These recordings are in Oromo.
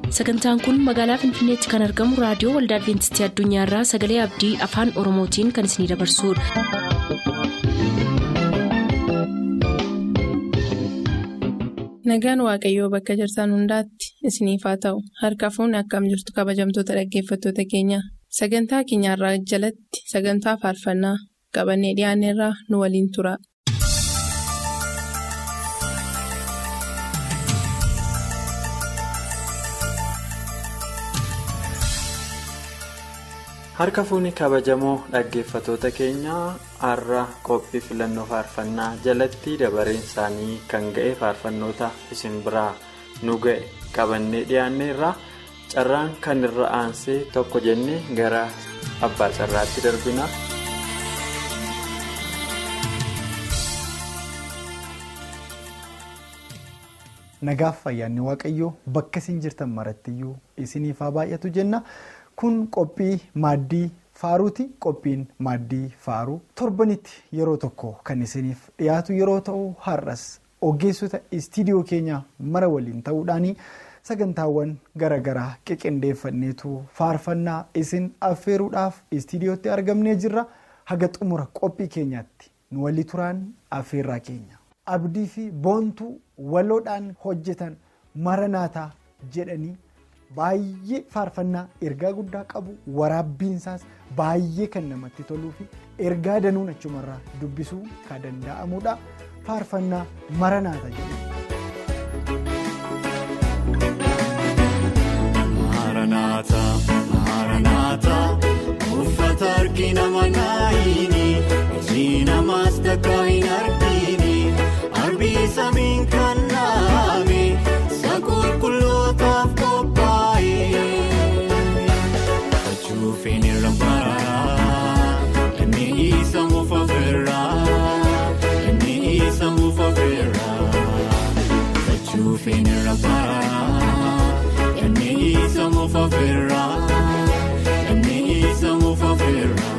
sagantaan kun magaalaa finfinneetti kan argamu raadiyoo waldaa adventistii addunyaarraa sagalee abdii afaan oromootiin kan isinidabarsudha. nagaan waaqayyoo bakka jirtan hundaatti isiniif haa ta'u harka fuunni akkam jirtu kabajamtoota dhaggeeffattoota keenya sagantaa keenyarraa jalatti sagantaa faarfannaa qabannee dhiyaanneerraa nu waliin tura. harka fuunni kabajamoo dhaggeeffatoota keenyaa har'a qophii filannoo faarfannaa jalatti dabareen isaanii kan ga'e faarfannoota isin biraa nu ga'e qabannee dhiyaanneerra carraan kan irra aansee tokko jennee gara abbaa carraatti darbina. nagaaf fayyaanni waaqayyoo bakka isin jirtan marattiyyuu isiniif haa baay'atu jenna. kun qophii maaddii faaruuti qophiin maaddii faaruu torbanitti yeroo tokko kan isiniif dhiyaatu yeroo ta'u har'as ogeessota istiidiyoo keenya mara waliin ta'uudhaan sagantaawwan garaagaraa qiqindeeffanneetu faarfannaa isin affeeruudhaaf istiidiyootti argamnee jirra haga xumura qophii keenyaatti nu walii turaan affeerraa keenya abdii fi boontuu waloodhaan hojjetan maranaataa jedhanii. Baay'ee faarfannaa ergaa guddaa qabu waraabbiinsaas baay'ee kan namatti toluu fi ergaa danuun achumarraa dubbisuu kan danda'amudha. Faarfannaa maranaata jedhama. Maranaata maranaata uffata argina manaayini iji namaas takka hin argini arbii samiin kan naame sakulkulootaaf qophaa'e. Finirra mararaa inni isa mufa feeraa inni isa mufa feeraa fachuu finirra mararaa inni isa mufa feeraa inni isa mufa feeraa.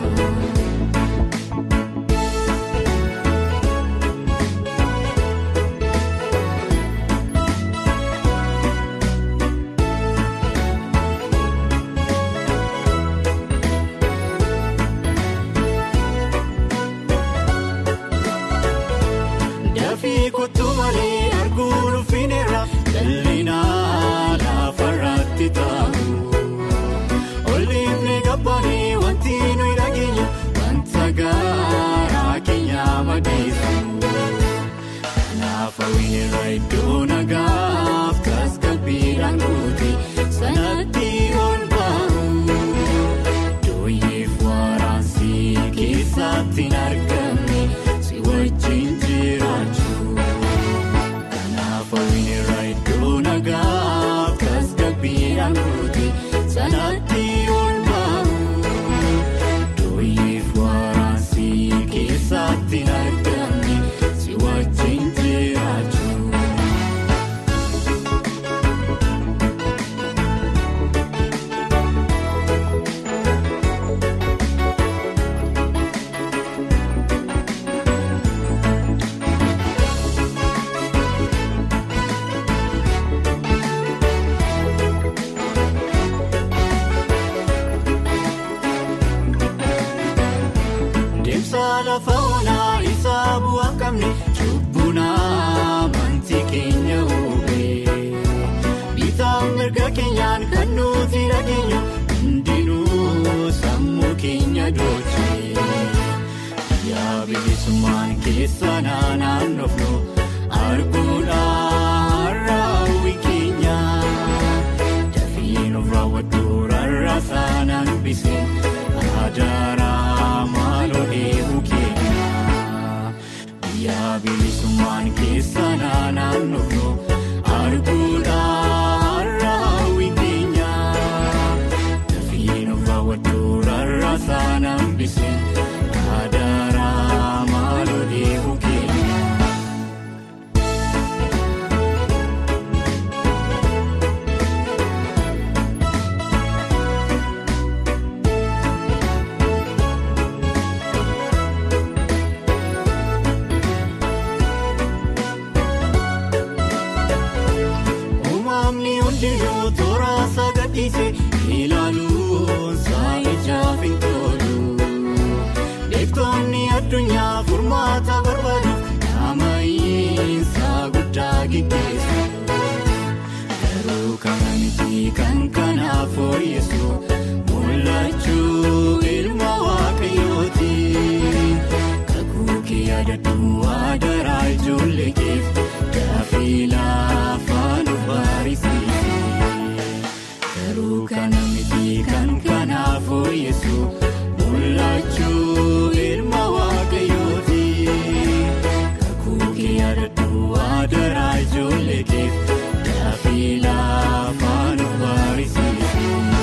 garuu kana miti kan kanaaf fooyyessu mul'achuu ilma waaqayyooti kakuu kee yaadadhu adaraa ijoollee keef gaaffii laafaan of barsiise garuu kana miti kan kanaaf fooyyessu mul'achuu ilma waaqayyooti kakuu kee yaadadhu adaraa ijoollee keef gaaffii laafaan of barsiise.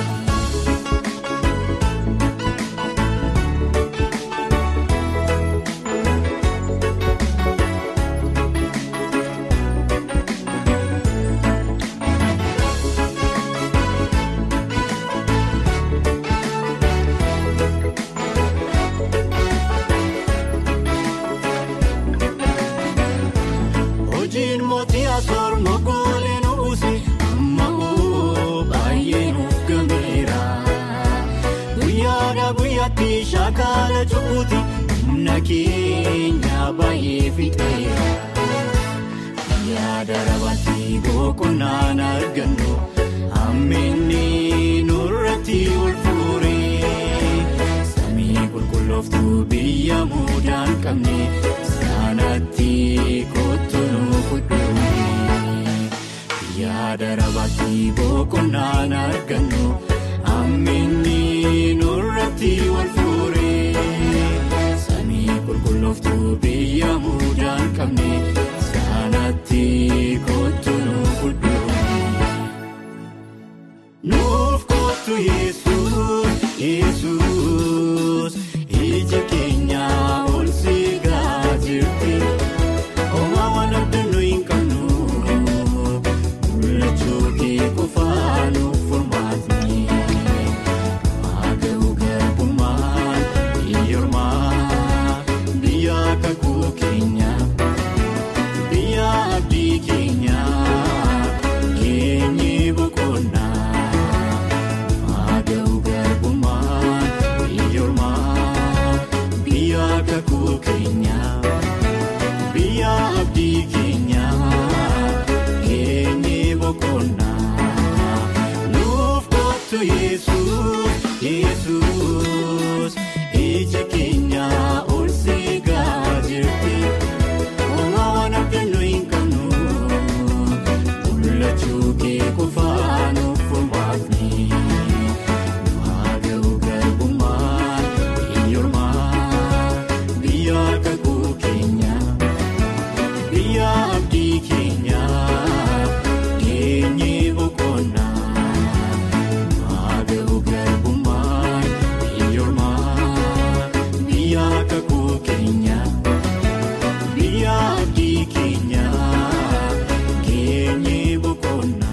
Hojiin mootii asoor moggoolee nu buuse amma hoo baay'ee nuuf gameera. Guyyaadhaa guyyaatti shaakala cubbuuti humna keenya baay'ee fixeera. Yaada rabaatti boqonnaan argannu hammeenni nurratti ol fuure. Samii qulqullooftuu biyya muudaan qabne saanatti kottu nu fudhuun. Yaada rabaatti boqonnaan argannu hammeenni nurratti ol fuure. Samii qulqullooftuu biyya muudaan qabne saanatti kottu nu fudhuun. Nuuf kottu Yesuus, Yesuus, ija keenya ol siigaa jirti. Homaa waan abdannu hin qabnu, mul'achuu kee qofaa nuuf furmaatni. Maaga'u garbummaan, biyyoormaa, biyya kakuu keenya. Biyya abdii keenya keenye boqonnaa maaga'u garbummaan biyyoormaa biyya kakuu keenya biyya abdii keenya keenye boqonnaa nuuf kottu Yesuus Yesuus ija keenya ol siigaa jirti. Homaa waan abdannu hin qabnu mul'achuu kee qofaa nuuf furmaatni. Maaga'u garbummaan biyyoormaa biyya kakuu keenya biyya abdii keenya keenye boqonnaa. Maaga'u garbummaan biyyoormaa biyya kakuu keenya. Biyya abdii keenya keenye boqonnaa.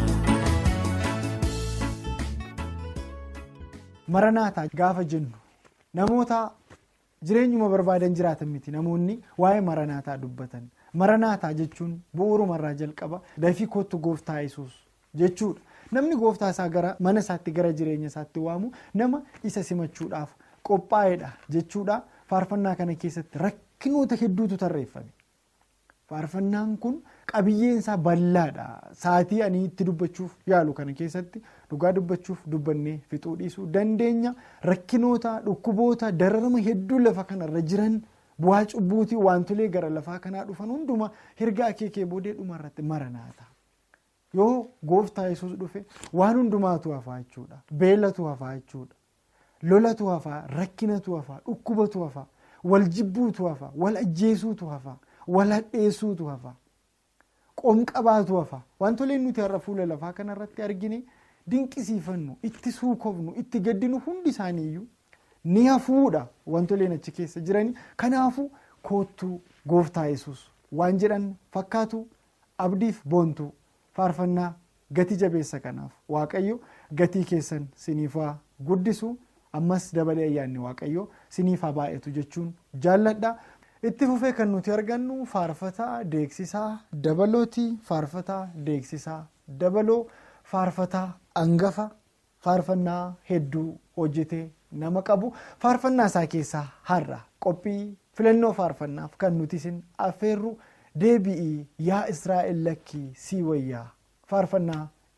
Maranaataa gaafa jennu namoota jireenyuma barbaadan jiraatan miti namoonni waa'ee maranaataa dubbatan maranaataa jechuun bu'uurumarraa jalqaba dafii kottu gooftaa yesuus jechuudha namni gooftaa isaa gara mana isaatti gara jireenya isaatti waamu nama isa simachuudhaaf qophaa'edha jechuudha faarfannaa kana keessatti rakkinoota hedduutu tarreeffame. faarfannaan kun qabiyyeen isaa bal'aadha saatii ani itti dubbachuuf yaalu kana keessatti dhugaa dubbachuuf dubbannee fixuu dhiisuu dandeenya rakkinoota dhukkuboota dararama hedduu lafa kanarra jiran bu'aa cubbuutii wantolee gara lafaa kanaa dhufan hunduma hirga akeekee boodee dhumarratti maranaata yoo gooftaa yesuus dhufe waan hundumaatu hafaa jechuudha beelatu hafaa jechuudha lolatu hafaa rakkinatu hafaa dhukkubatu hafaa wal jibbuutu hafaa wal ajjeesuutu hafaa. wal hadheessuutu hafa qomqabaatu hafa wantoleen nuti har'a fuula lafaa kanarratti argine dinqisiifannu itti suukofnu itti gaddinu hundi isaaniiyyuu ni hafuudha wantoleen achi keessa jiranii kanaafu koottuu gooftaa yesus waan jedhan fakkaatu abdiif boontuu faarfannaa gatii jabeessa kanaaf waaqayyo gatii keessan siniifaa guddisu ammas dabalee ayyaanni waaqayyo siniifaa baay'atu jechuun jaalladha. itti fufee kan nuti argannu faarfataa deeksisaa dabalooti faarfataa deeksisaa dabaloo faarfataa angafa faarfannaa hedduu hojjetee nama qabu faarfannaa isaa keessaa har'a qophii filannoo faarfannaaf kan nuti isin affeerru deebi'ii yaa israa'el lakkii sii wayyaa faarfannaa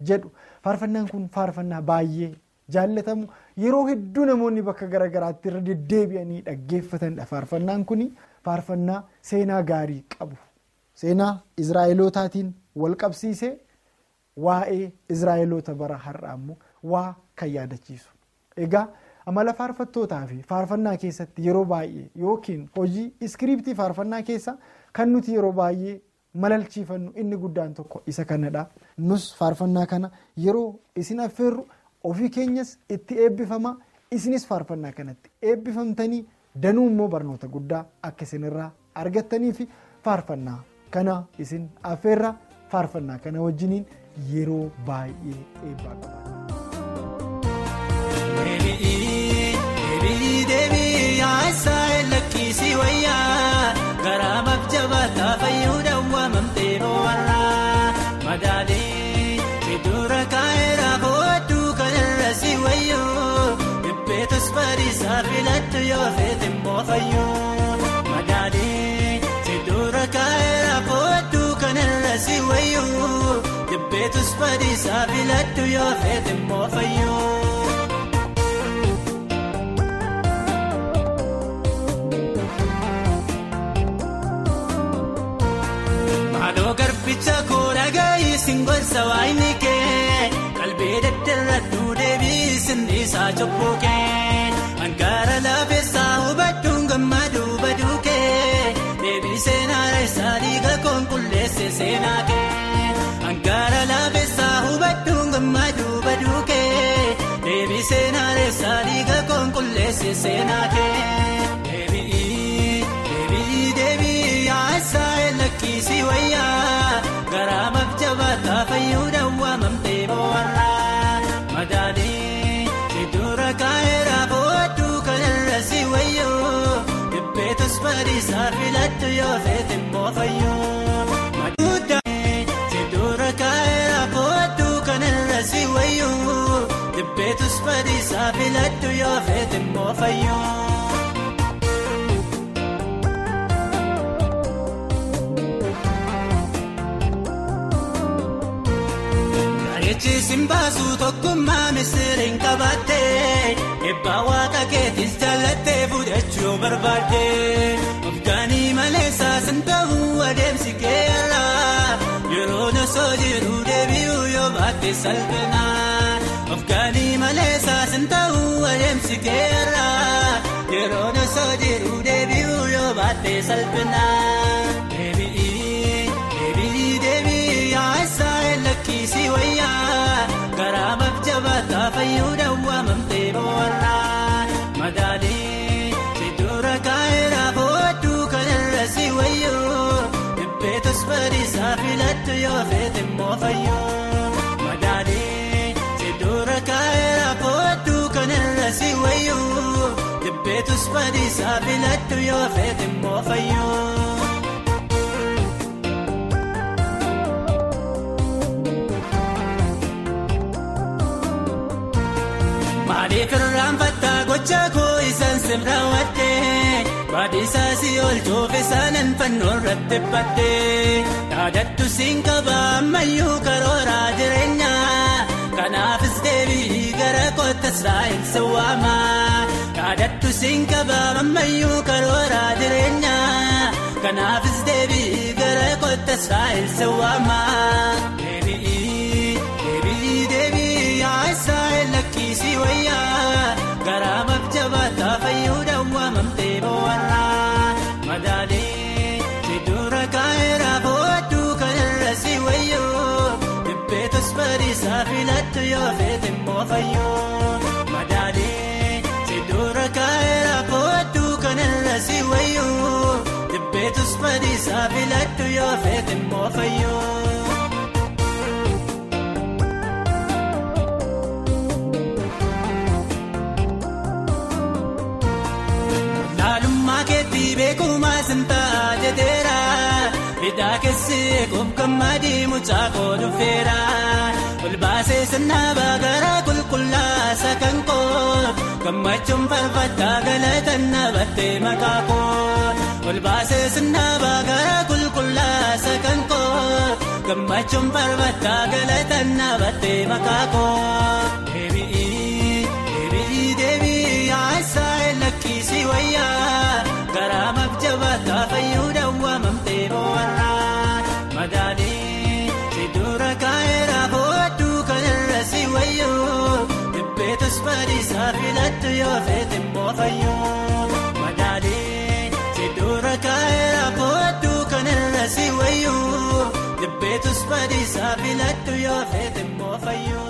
jedhu faarfannaan kun faarfannaa baay'ee jaallatamu yeroo hedduu namoonni bakka garaagaraatti irra deddeebi'anii dhaggeeffatanidha faarfannaan kun faarfannaa seenaa gaarii qabu seenaa israa'elootaatiin wal qabsiisee waa'ee israa'eloota bara har'aa immoo waa kan yaadachiisu egaa. amala faarfattootaa fi faarfannaa keessatti yeroo baay'ee yookiin hojii iskiriiptii faarfannaa keessa kan nuti yeroo baay'ee malalchiifannu inni guddaan tokko isa kanadha nus faarfannaa kana yeroo isin affeerru ofii keenyas itti eebbifama isinis faarfannaa kanatti eebbifamtanii danuu immoo barnoota guddaa akka isinirraa argattanii fi faarfannaa kana isin affeerra faarfannaa kana wajjiniin yeroo baay'ee eebbaa qabaata. Deebii deebii yaasaa lakkisii wayyaa garaa mabjabaataa fayyuudhaan waamamtee boo'arraa madaalee fidura kaayeraa boodduu kanarra si wayyoo dhibbeetus bariisaa filattu yoo feete immoo fayyoo madaalee fidura kaayeraa boodduu kanarra si wayyoo dhibbeetus bariisaa filattu yoo feete immoo fayyoo. Garbicha koora gaarii singolsa waayini kee qalbee daddarraduu deebii sinniisaa cobboo kee hangaara laafessaa hubadduun gammaduu baduu kee deebii seenaa reessaa dhiiga konkolleesse seenaa kee hangaara laafessaa hubadduun gammaduu baduu kee deebii seenaa reessaa dhiiga konkolleesse seenaa kee. Lakkisii wayyaa garaa mabjabaataa fayyuudhaan waamamtee boo'arraa madaalee fidura kaayeraa boodduu kanarra si wayyoo dhibbeetus bariisaa filattu yoo feete immoo fayyoo madaalee fidura kaayeraa boodduu kanarra si wayyoo dhibbeetus bariisaa filattu yoo feete immoo fayyoo. Eechisin baasuu tokkummaa misiriin qabaattee eebbaa waaqa keetis jaallattee fudhachuu barbaadde Afgaanii malee saasin ta'uu adeemsi keerraa yeroo nosoo jiru deebi'uu yoo baatte salphinaa Afgaanii malee saasin ta'uu adeemsi keerraa yeroo nosoo jiru deebi'uu yoo baatte salphinaa. Lakkisii wayyaa garaa mabjabaataa fayyuudhaan waamamtee boo'arraa madaalee fidura kaayeraa boodduu kanarra si wayyoo dhibbeetus bariisaa filattu yoo feete immoo fayyoo madaalee fidura kaayeraa boodduu kanarra si wayyoo dhibbeetus bariisaa filattu yoo feete immoo fayyoo. Maaliif irraanfattaa gocha koo isaan simraawwattee baadhiisaa si oolchuuf isaanan fannoo irratti battee yaadaddu siin qaba ammayyuu karooraa jireenyaa kanaafis deebii gara kootta Israa'el sawwaama yaadaddu siin qaba ammayyuu karooraa jireenyaa kanaafis deebii gara kootta Israa'el sawwaama. Lakkisii wayyaa garaa mabjabaataa fayyuudhaan waamamtee boo'arraa madaalee fidura kaayeraa boodduu kanarra si wayyoo dhibbeetus bariisaa filattu yoo feete immoo fayyoo madaalee fidura kaayeraa boodduu kanarra si wayyoo dhibbeetus bariisaa filattu yoo feete immoo fayyoo. Beekumaa sintaa jedheera hidhaa keessi eeguuf gammadii mucaa koo dhufeera Olbaasee sirnaa baagaraa qulqullaasa kan koo gammachuun farfattaa galatan nabattee maqaa koo. Olbaasee sirnaa baagaraa qulqullaasa kan koo gammachuun farfattaa galatan nabattee maqaa koo. Deebi'ii deebi'ii deebi'ii haasaa lakkisii wayyaa garaa mabjabaataa fayyuudha waamamtee boo'arraa madaanii si dura kaa'eera booduu kanarra si wayyoo dhibbeetus badiisaa filattu yoo feete immoo fayyoo madaanii si dura kaa'eera booduu kanarra si wayyoo dhibbeetus badiisaa filattu yoo feete immoo fayyoo.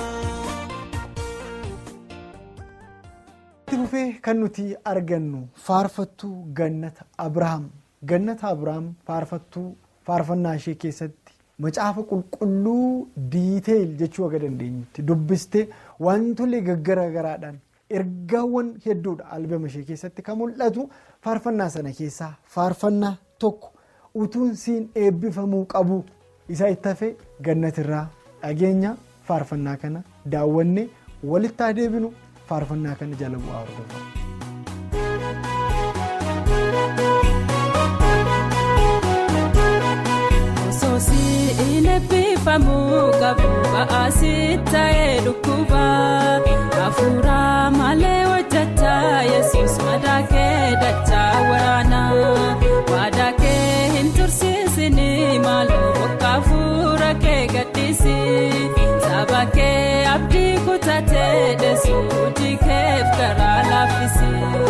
itti fufee kan nuti argannu faarfattuu gannata abrahaam gannata abrahaam faarfattuu faarfannaa ishee keessatti macaafa qulqulluu diiteel jechuu akka dandeenyutti dubbistee wantolee gaggaragaraadhaan ergaawwan hedduudha albama ishee keessatti kan mul'atu faarfannaa sana keessaa faarfannaa tokko utuun siin eebbifamuu qabu isaa itti hafee gannatirraa dhageenya faarfannaa kana daawwanne walitti haa deebinu. faarfannaa kana jala bu'aa hordofaa. Soosii inni eebbifamuu qabu ba'aasii ta'ee dhukkuba hafuuraa malee hojjechaa yesus madaakee dachaa waraana waadaakee hin tursiisini maaloo bokka hafuura kee gaddisi sabakee abdii kutatee deessu hojii keef garaa laaffisi.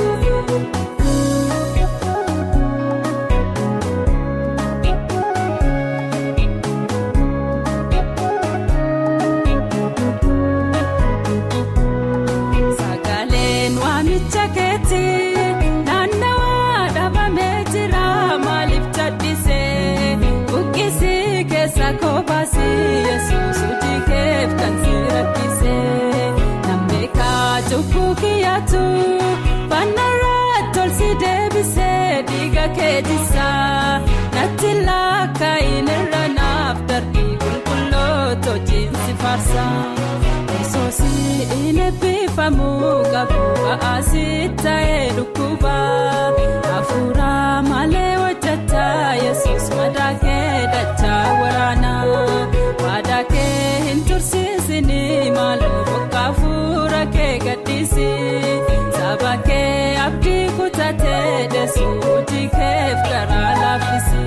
Sagaleen waamicha keetti naannawaa dhabamee jira maaliif cadhisee buqqisii keessa koobaasii yesuus hojii keef kan si rakkisee namni kaajubbu kiyyaatu fannarraa tolsi deebisee dhiiga keetisaa natti laakkaa'in irra naaf darbii qulqulloota hojiin si faarsa. Soosii inni eebbifamuu qabu ba'aasii ta'ee dhukkuba hafuuraa malee hojjechaa yesus madaakee dachaa waraana waadaakee hin tursiisini maaloo bokka hafuura kee gaddisi sabakee abdii kutatee deessu hojii keef garaa laaffisi.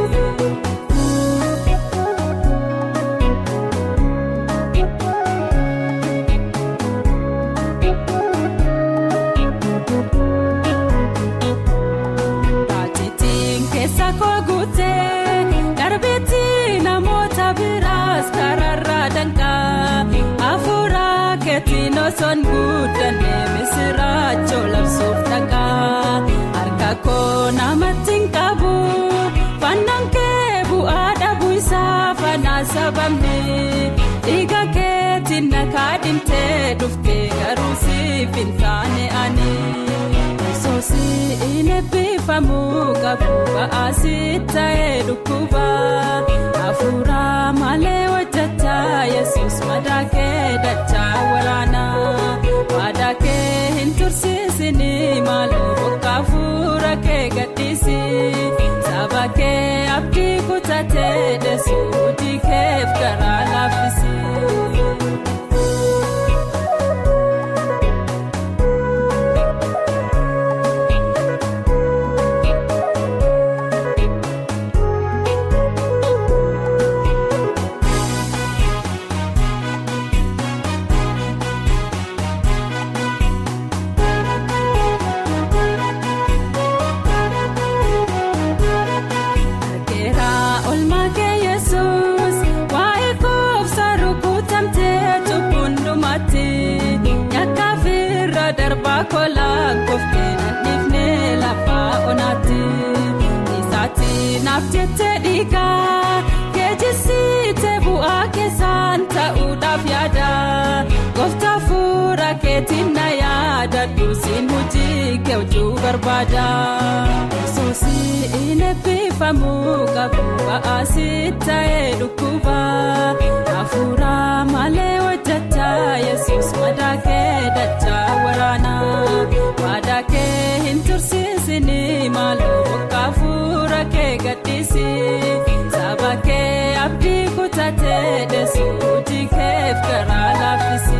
Taajitiin keessa koo guutee darbeetti namoota biraas karaarraa danqaa hafuuraa keetiin osoon guddannee misiraachoo labsuuf dhaqaa harka koo namatti hin qabu fannaan kee bu'aa dhabuu isaa fanaa sababni dhiiga keetiin nakaa dhimtee dhuftee garuu siif hin taane ani. Soosii inni eebbifamuu qabu ba'aasii ta'ee dhukkuba hafuuraa malee hojjechaa yesus madaakee dachaa waraana waadaakee hin tursiisini maaloo bokka hafuura kee gaddisi sabakee abdii kutatee deessu hojii keef garaa laaffisi. Argeeraa olmaa kee yesus waa'ee koobsa rukutamtee cubbuun dhumatti yakkaaf irra darbaa kolaa koftee nadhiifnee lafaa onaatti isaatti naaf jettee dhiigaa geejjisiitee bu'aa keessaan ta'uudhaaf yaada gooftaa fuula keetiin na yaada kadhu siin hojii keewwachuu barbaada. Soosii eebbifamu qabu ba'aasii ta'ee dhukkuba. Hafuura malee hojjechaa Yesuus madaa kee dachaa waraana. Waadaa kee hin tursiisini maaloo bokka hafuura kee gaddisi. Saba kee abdii kutatee deessu hojii keef garaa laaffisi.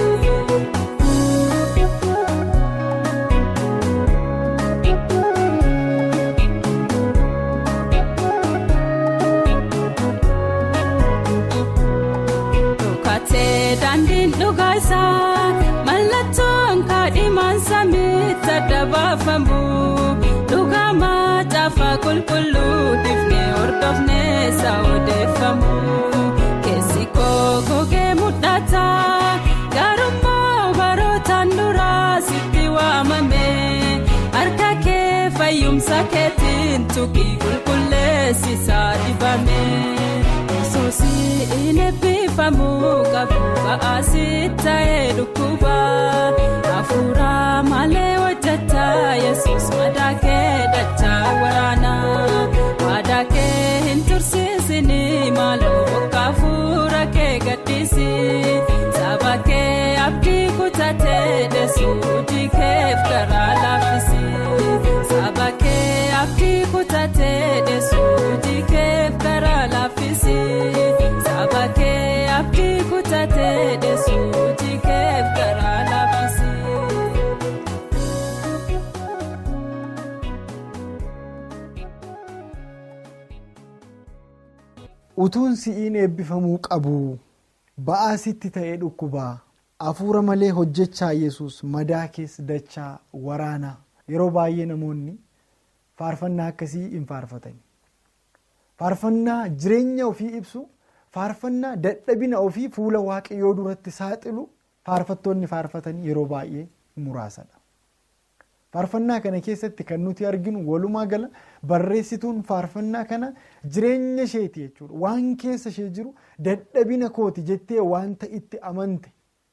Dhukatee daandiin dhugaa isaa mallattoon kaadhimaan samiitti adda baafamu dhugaa macaafa qulqulluu difnee hordofnee isaa odeeffamu keessi koo gogee mudhata garummaa barootaan duraa sitti waamame harka kee fayyumsa keetiin tuqii qulqulleessisaa dibame. Soosii eebbifamu qabu ba'aasii ta'ee dhukkuba. Hafuura malee hojjechaa Yesuus madaa kee dachaa waraana. Waadaa kee hin tursiisini maaloo bokka hafuura kee gaddisi. Saba kee abdii kutatee deessu hojii keef garaa laaffisi. Saba kee abdii kutatee deessu hojii keef garaa laaffisi. Saba kee abdii kutatee deessu hojii keef garaa laaffisi. utuun si'iin eebbifamuu qabu ba'aa sitti ta'ee dhukkubaa hafuura malee hojjechaa yesus madaa keessa dachaa waraanaa yeroo baay'ee namoonni faarfannaa akkasii hin faarfatani faarfannaa jireenya ofii ibsu faarfannaa dadhabina ofii fuula waaqayyoo duratti saaxilu faarfattoonni faarfatanii yeroo baay'ee muraasadha. faarfannaa kana keessatti kan nuti arginu walumaa gala barreessituun faarfannaa kana jireenya isheeti jechuudha waan keessa ishee jiru dadhabina kooti jettee wanta itti amante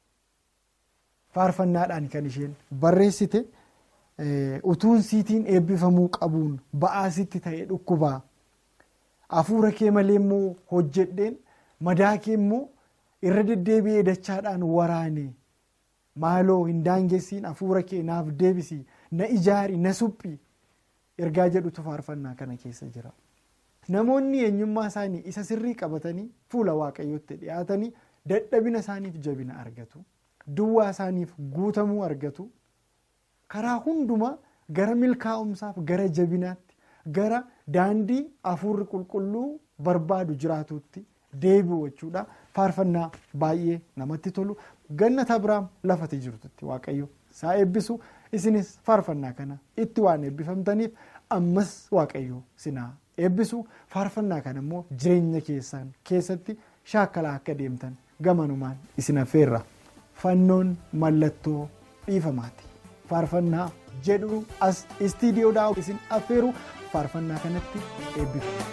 faarfannaadhaan kan isheen barreessite utuun siitiin eebbifamuu qabuun ba'aasitti ta'e dhukkubaa hafuura kee malee immoo hojjedheen madaa kee immoo irra deddeebi'ee dachaadhaan waraane maaloo hin daangessiin hafuura kee naaf deebisii. na ijaari na suphi ergaa jedhutu faarfannaa kana keessa jira namoonni eenyummaa isaanii isa sirrii qabatanii fuula waaqayyootti dhiyaatanii dadhabina isaaniif jabina argatu duwwaa isaaniif guutamuu argatu karaa hundumaa gara milkaa'umsaaf gara jabinaatti gara daandii hafuurri qulqulluu barbaadu jiraatutti deebi'u jechuudha faarfannaa baay'ee namatti tolu gannata biraam lafati jirtutti waaqayyo isaa eebbisu. isinis faarfannaa kana itti waan eebbifamtaniif ammas waaqayyo sinaa eebbisu faarfannaa kana immoo jireenya keessan keessatti shaakalaa akka deemtan gamanumaan isin affeerra fannoon mallattoo dhiifamaati faarfannaa jedhu as istiidiyoodhaa isin affeeru faarfannaa kanatti eebbifamu.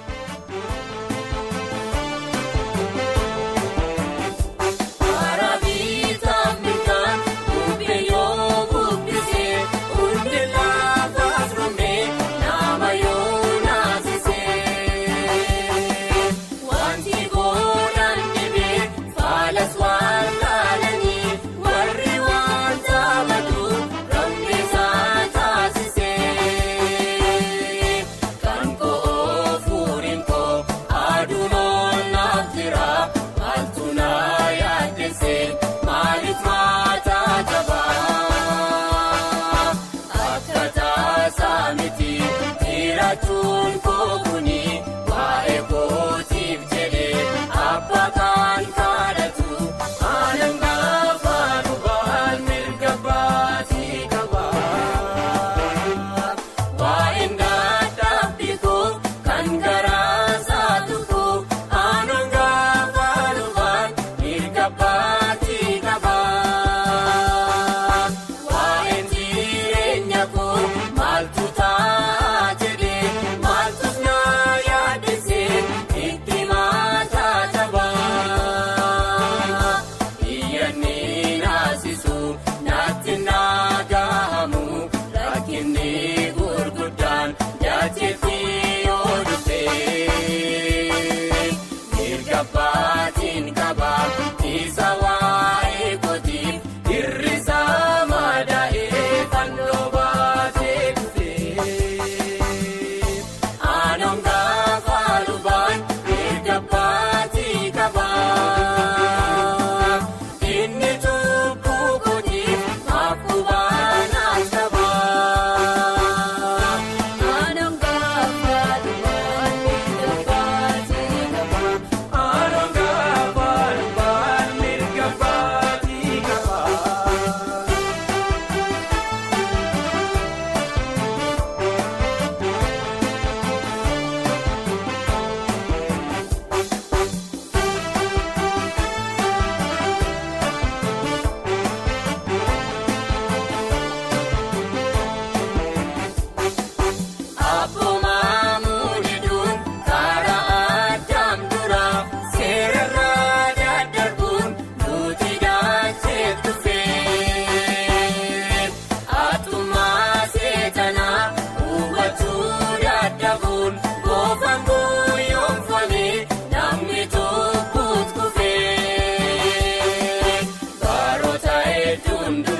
Kan koo fuudhee. hedduun